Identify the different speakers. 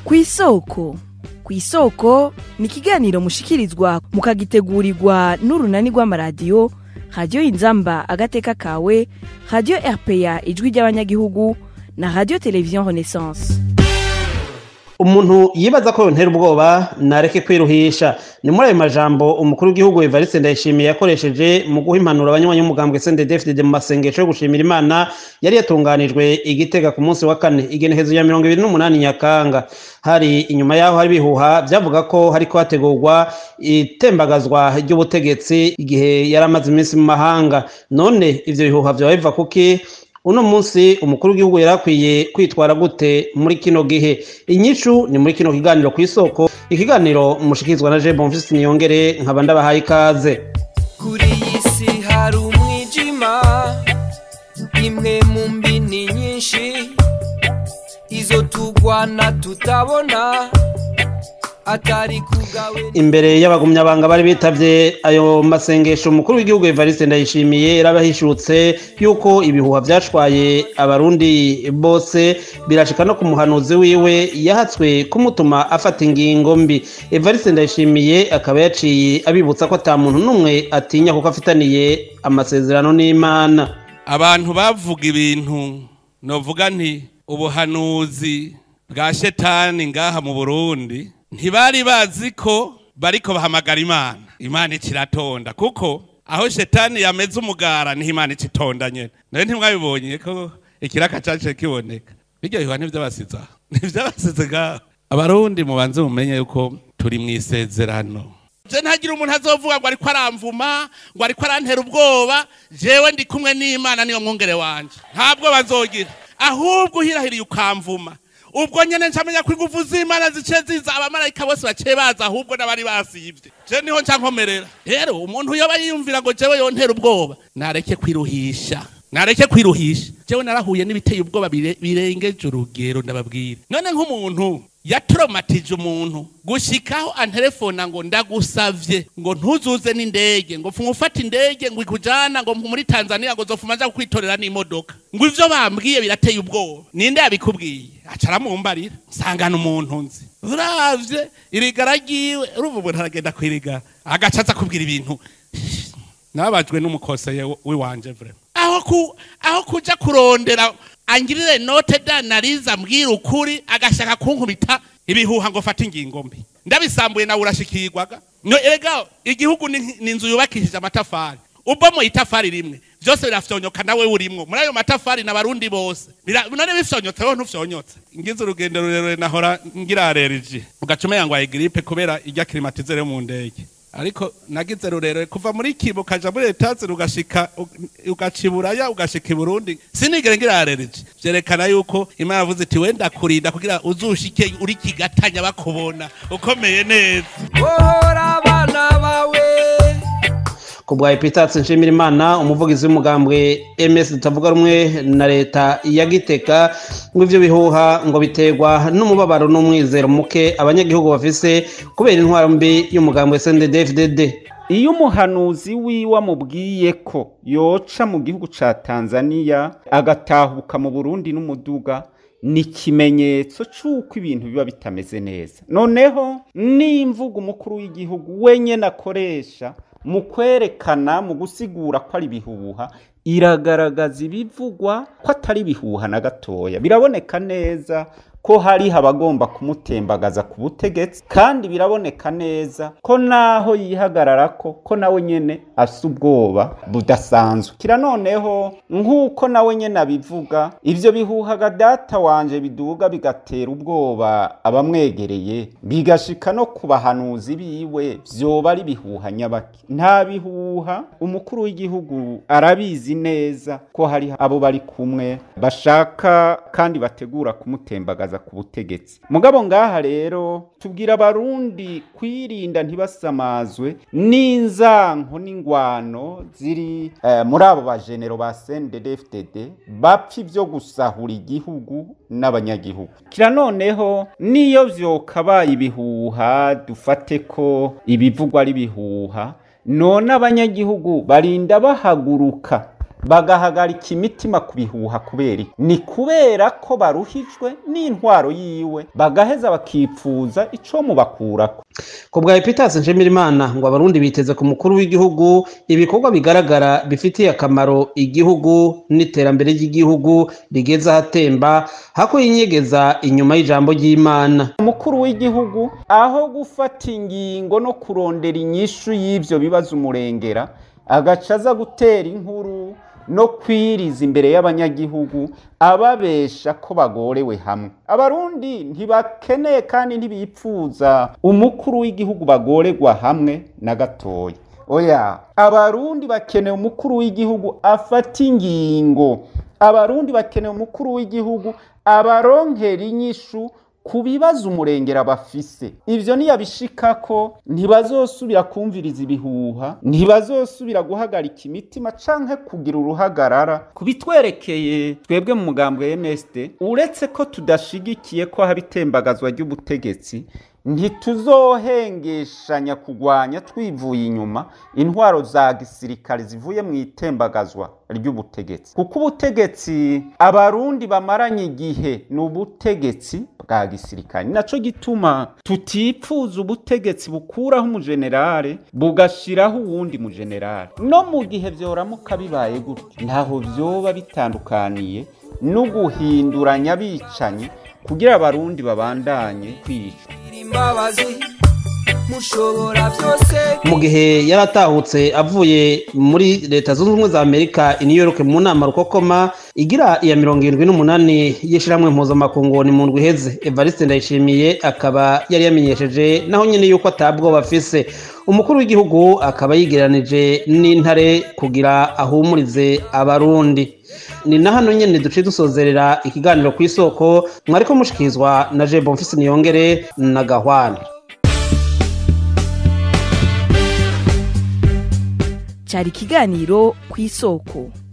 Speaker 1: ku isoko ku isoko ni ikiganiro mushikirizwa mukagitegurirwa n'urunani rw'amaradiyo radiyo inzamba agateka kawe radiyo rpa ijwi ry'abanyagihugu na radiyo televiziyo renaissance
Speaker 2: umuntu yibaza ko yontera ubwoba nareke kwiruhisha ni muri ayo majambo umukuru w'igihugu evariste ndayishimiye yakoresheje mu guha impanuro abanywanyi b'umugambwe sendedefide mu masengesho yo gushimira imana yari yatunganijwe igitega ku munsi wa kane igenekezo ya mirongo ibiri n'umunani nyakanga hari inyuma yaho hari ibihuha byavuga ko hariko hategurwa itembagazwa ry'ubutegetsi igihe yari amaze iminsi mu mahanga none ivyo bihuha vyoba biva kuki uno munsi umukuru w'igihugu yari akwiye kwitwara gute muri kino gihe inyishu ni muri kino kiganiro ku isoko ikiganiro mushikirizwa na je bonfisi niyongere nkaba ndabahaye ikaze
Speaker 3: kuri iyi si hari umwijima imwe mu mbini nyinshi izo tugwana tutabona atari kugawe
Speaker 2: imbere y'abagumyabanga bari bitavye ayo masengesho umukuru w'igihugu evariste ndayishimiye yarabahishutse yuko ibihuha vyashwaye abarundi bose birashika no ku muhanuzi wiwe yahatswe kumutuma afata ingingo mbi evariste ndayishimiye akaba yaciye abibutsa ko ata muntu n'umwe atinya kuko afitaniye amasezerano n'imana
Speaker 4: abantu bavuga ibintu novuga nti ubuhanuzi bwa shetani ngaha mu burundi ntibari bazi ko bariko bahamagara imana imana ikiratonda kuko aho shetani yameze umugara niho imana ikitonda nyene nawe ntimwabibonye ko ikiraka caje kiboneka biryo bihuha ntivyabasize aho ntivyabasize ngaho abarundi mubanze mumenye yuko turi mw'isezerano je ntagira umuntu azovuga ngo ariko aramvuma ngo ariko arantera ubwoba jewe ndi kumwe n'imana niyo mwungere wanje ntabwo bazogira ahubwo uhirahiriye ukamvuma ubwo nyene ncamenya ko ingufu z'imana zice ziza abamarayika bose baciye baza ahubwo n'abari basivye je niho nca nkomerera rero umuntu yoba yiyumvira ngo jewe yontera ubwoba nareke kwiruhisha nareke kwiruhisha jewe narahuye n'ibiteye ubwoba bire- birengeje urugero ndababwira none nk'umuntu yatromatije umuntu gushikaho antelefona ngo ndagusavye ngo ntuzuze n'indege ngo funga ufata indege ngo ikujana ngo muri tanzania ngo zofuma nja kukwitorera n'imodoka ngo ivyo bambwiye birateye ubwoba ninde yabikubwiye aca aramumbarira nsangana umuntu nzi uravye irigara ryiwe urumva umuntu aragenda kwirigara agaca aza kubwira ibintu nababajwe n'umukoseye wiwanje vrema aho ku aho kuja kurondera angirire note danariza mbwira ukuri agashaka kunkubita ibihuha ngo fata ingingo mbi ndabisambuye nawe urashikirwaga no erega igihugu ni ni inzu yubakishije amatafari ubwo mu itafari rimwe byose birafyonyoka nawe urimwo muri ayo matafari n'abarundi bose Bira- none bifyonyotse wowe ntufyonyotse ngize urugendo rurerure nahora ngira allergie ugaca umenya ngo gripe kubera irya climatisere yo mu ndege ariko nagize rurerure kuva muri kibo ukaja muri etazi ugashika ugaca iburaya ugashika i burundi sinigere ngira allergie vyerekana yuko imana yavuze iti wenda kurinda kugira uzushike uri kigatanya bakubona ukomeye neza
Speaker 3: wohora abana bawe
Speaker 2: ku bwa epitatsi nshimira imana umuvugizi w'umugambwe ms tutavuga rumwe na leta ya giteka ngo ivyo bihuha ngo biterwa n'umubabaro n'umwizero muke abanyagihugu bafise kubera intwaro mbi y'umugambwe sndfdd
Speaker 5: iyo umuhanuzi wiwe amubwiye ko yoca mu gihugu ca tanzaniya agatahuka mu burundi n'umuduga ni ikimenyetso c'uko ibintu biba bitameze neza noneho n'imvugo umukuru w'igihugu wenyene akoresha mu kwerekana mu gusigura ko ari ibihuha iragaragaza ibivugwa ko atari ibihuha na gatoya biraboneka neza ko hariho abagomba kumutembagaza ku butegetsi kandi biraboneka neza ko naho yihagararako ko nawe nyene afise ubwoba budasanzwe kira noneho nk'uko nawe nyene abivuga ivyo bihuhaga data wanje biduga bigatera ubwoba abamwegereye bigashika no ku bahanuzi biwe vyoba ari bihuha nyabaki nta bihuha umukuru w'igihugu arabizi neza ko hari abo bari kumwe bashaka kandi bategura kumutembagaza ku butegetsi mugabo ngaha rero tubwira abarundi kwirinda ntibasamazwe n'inzanko n'ingwano ziri eh, muri abo bajenero ba CNDD-FDD bapfa ivyo gusahura igihugu n'abanyagihugu kira noneho niyo vyokabaye ibihuha dufate ko ibivugwa ari ibihuha none abanyagihugu barinda bahaguruka bagahagarika imitima ku bihuha kubera iki ni kubera ko baruhijwe n'intwaro yiwe bagaheza bakipfuza ico mubakurako
Speaker 2: ku bwa epitasi nshimirimana ngo abarundi biteze ku mukuru w'igihugu ibikorwa bigaragara bifitiye akamaro igihugu n'iterambere ry'igihugu rigeze ahatemba hako yinyegeza inyuma y'ijambo ry'imana
Speaker 5: umukuru w'igihugu aho gufata ingingo no kurondera inyishu y'ivyo bibazo umurengera agaca aza gutera inkuru no kwiriza imbere y'abanyagihugu ababesha ko bagorewe hamwe abarundi ntibakeneye kandi ntibipfuza umukuru w'igihugu bagorerwa hamwe na gatoya oya abarundi bakeneye umukuru w'igihugu afata ingingo abarundi bakeneye umukuru w'igihugu abaronkera inyishu ku bibazo umurengera bafise ivyo niyabishikako ntibazosubira kumviriza ibihuha ntibazosubira guhagarika imitima canke kugira uruhagarara ku bitwerekeye twebwe mu mugambwe MSD uretse ko tudashigikiye ko haba itembagazwa ry'ubutegetsi ntituzohengeshanya kugwanya twivuye inyuma intwaro za gisirikare zivuye mu itembagazwa ry'ubutegetsi kuko ubutegetsi abarundi bamaranye igihe ni ubutegetsi bwa gisirikare ni naco gituma tutipfuza ubutegetsi bukuraho umujenerale bugashiraho uwundi mujenerale no mu gihe vyoramuka bibaye gutyo ntaho vyoba bitandukaniye no guhinduranya abicanyi kugira abarundi babandanye kwicwa
Speaker 3: imbabazi mushobora byose
Speaker 2: mu gihe yaratahutse avuye muri leta zunze ubumwe za amerika i new york mu nama rukokoma igira iya mirongo irindwi n'umunani y'ishyirahamwe mpuzamakungu ni mu ndwi iheze evariste ndayishimiye akaba yari yamenyesheje naho nyine yuko atabwoba afise umukuru w'igihugu akaba yigeranije n'intare kugira ahumurize abarundi ni na hano nyine duce dusozerera ikiganiro ku isoko mwariko mushikirizwa na je bonfisi niyongere na gahwana
Speaker 1: cyari ikiganiro ku isoko